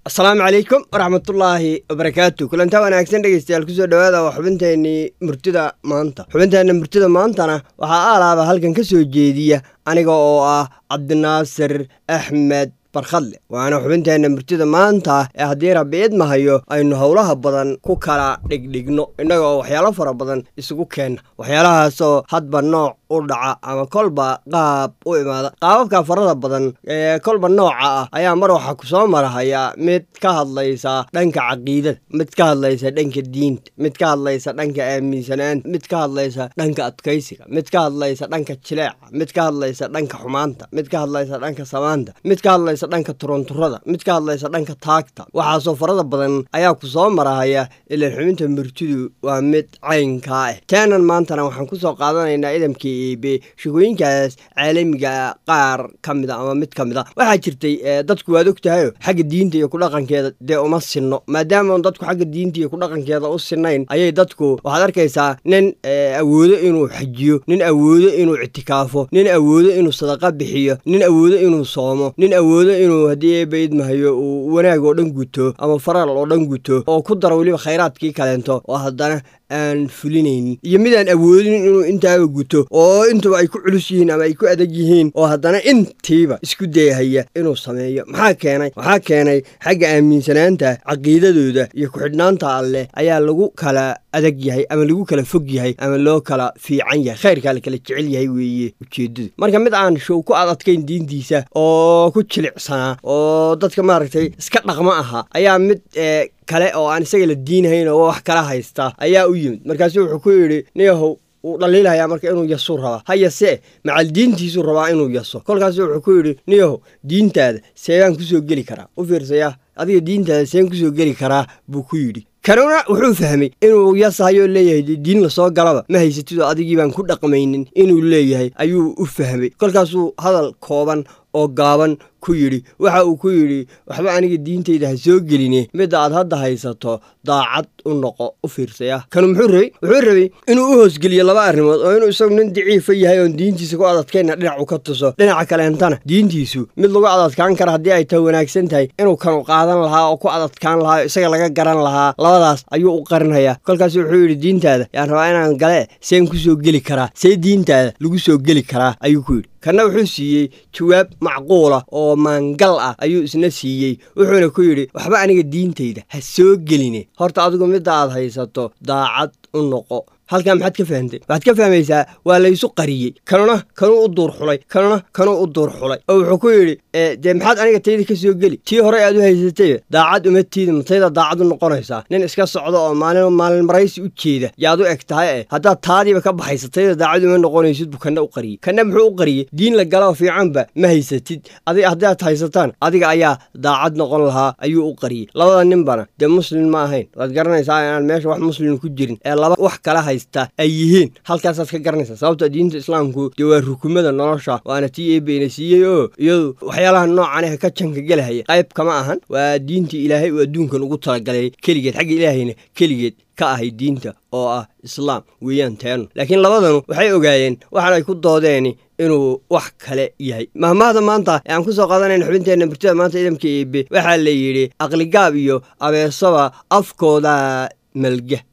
asalaamu calaykum waraxmatullaahi wabarakaatu kulantaa wanaagsan dhegeystayaal kusoo dhowaada waa xubinteenii murtida maanta xubinteenna murtida maantana waxaa aalaaba halkan ka soo jeediya aniga oo ah cabdinaasir axmed barkhadle waana xubinteenna murtida maanta ee haddii rabbi idmahayo aynu howlaha badan ku kala dhigdhigno innaga oo waxyaalo fara badan isugu keenna waxyaalahaasoo hadba nooc u dhaca ama kolba qaab u imaada qaababka farada badan ee kolba nooca ah ayaa mar waxaa ku soo marahaya mid ka hadlaysa dhanka caqiidada mid ka hadlaysa dhanka diinta mid ka hadlaysa dhanka aaminsanaanta mid ka hadlaysa dhanka adkaysiga mid ka hadlaysa dhanka jileeca mid ka hadlaysa dhanka xumaanta mid ka hadlaysa dhanka samaanta mid ka hadlaysa dhanka turunturada mid ka hadlaysa dhanka taagta waxaasoo farada badan ayaa ku soo marahaya ilaan xubinta murtidu waa mid caynkaa ah teenan maantana waxaan kusoo qaadanaynaa idamkii ebe shekooyinkaas caalamiga qaar ka mida ama mid ka mid a waxaa jirtay dadku waad og tahayo xagga diinta iyo kudhaqankeeda dee uma sinno maadaama un dadku xagga diinta iyo kudhaqankeeda u sinayn ayay dadku waxaad arkaysaa nin awoodo inuu xajiyo nin awoodo inuu ictikaafo nin awoodo inuu sadaqa bixiyo nin awoodo inuu soomo nin awoodo inuu haddii eeba idmahayo uu wanaag oo dhan guto ama faral oo dhan guto oo ku daro weliba khayraadkii kaleento oo haddana aan fulinaynin iyo mid aan awoodin inuu intaaba guto oo intuba ay ku culus yihiin ama ay ku adag yihiin oo haddana intiiba isku dayahaya inuu sameeyo maxaa keenay waxaa keenay xagga aaminsanaanta caqiidadooda iyo ku-xidhnaanta alleh ayaa lagu kala adag yahay ama lagu kala fog yahay ama loo kala fiican yahay khayrkaa la kala jecel yahay weeye ujeeddadu marka mid aan show ku adadkayn diintiisa oo ku jilicsanaa oo dadka maaragtay iska dhaqmo aha ayaa mid kale oo aan isaga la diinahayn oo wax kala haysta ayaa u yimid markaasu wuxuu ku yidhi niyahow wuu dhaliilayaa marka inuu yasuu rabaa ha yasee macal diintiisuu rabaa inuu yaso kolkaasu wuxuu ku yidhi niyahow diintaada seebaan kusoo geli karaa u fiirsaya adiga diintaada seen kusoo geli karaa buu ku yidhi kanuna wuxuu fahmay inuu yasahayo leeyahay diin lasoo galaba ma haysatidoo adigii baan ku dhaqmaynin inuu leeyahay ayuu u fahmay kolkaasuu hadal kooban oo gaaban ku yidhi waxa uu ku yidhi waxba aniga diintayda ha soo geline midda aad hadda haysato daacad u noqo u fiirsaya kanu muxuu rabey wuxuu rabay inuu u hoosgeliyo laba arrimood oo inuu isagu nin daciifa yahay oon diintiisa ku adadkayna dhinacu ka tuso dhinaca kaleentana diintiisu mid lagu adadkaan kara haddii ay tahay wanaagsan tahay inuu kanu qaadan lahaa oo ku adadkaan lahaa isaga laga garan lahaa labadaas ayuu u qarinhayaa kolkaas wuxuu yidhi diintaada yaan rabaa inaan gale seen ku soo geli karaa see diintaada lagu soo geli karaa ayuu ku yidhi kanna wuxuu siiyey jawaab macquula oo maangal ah ayuu isna siiyey wuxuuna ku yidhi waxba aniga diintayda ha soo geline horta adigu midda aad haysato daacad u noqo halkaa maxaad ka fahamtay waxaad ka fahmaysaa waa laysu qariyey kanuna kanuu u duur xulay kanuna kanuu u duur xulay oo wuxuu ku yidhi dee maxaad aniga tayda ka soo geli tii horey aad u haysatay daacad uma tiidi matayda daacad u noqonaysaa nin iska socda oo maalin maalin maraysi u jeeda yaad u eg tahay eh haddaad taadiiba ka baxaysa tayda daacad uma noqonaysid buu kanna u qariyey kanna muxuu u qariyey diin la galoo fiicanba ma haysatid adi haddaad haysataan adiga ayaa daacad noqon lahaa ayuu u qariyey labada ninbana dee muslim ma ahayn waad garanaysaa inaan meesha wax muslim ku jirin ee laba wax kala hay ay yihiin halkaasaad ka garanaysaa sababta diinta islaamku dee waa rukumada nolosha waana tii eebeyna siiyey oo iyadu waxyaalaha noocan ah ka janka gelahaya qayb kama ahan waa diintii ilaahay uu adduunkan ugu talagalay keligeed xagga ilaahayna keligeed ka ahay diinta oo ah islaam weeyaan teenu laakiin labadanu waxay ogaayeen waxaan ay ku doodeeni inuu wax kale yahay mahmaahda maanta ee aan ku soo qaadanayna xubinteenna murtida maanta idamka eebe waxaa la yidhi aqligaab iyo abeesaba afkooda malga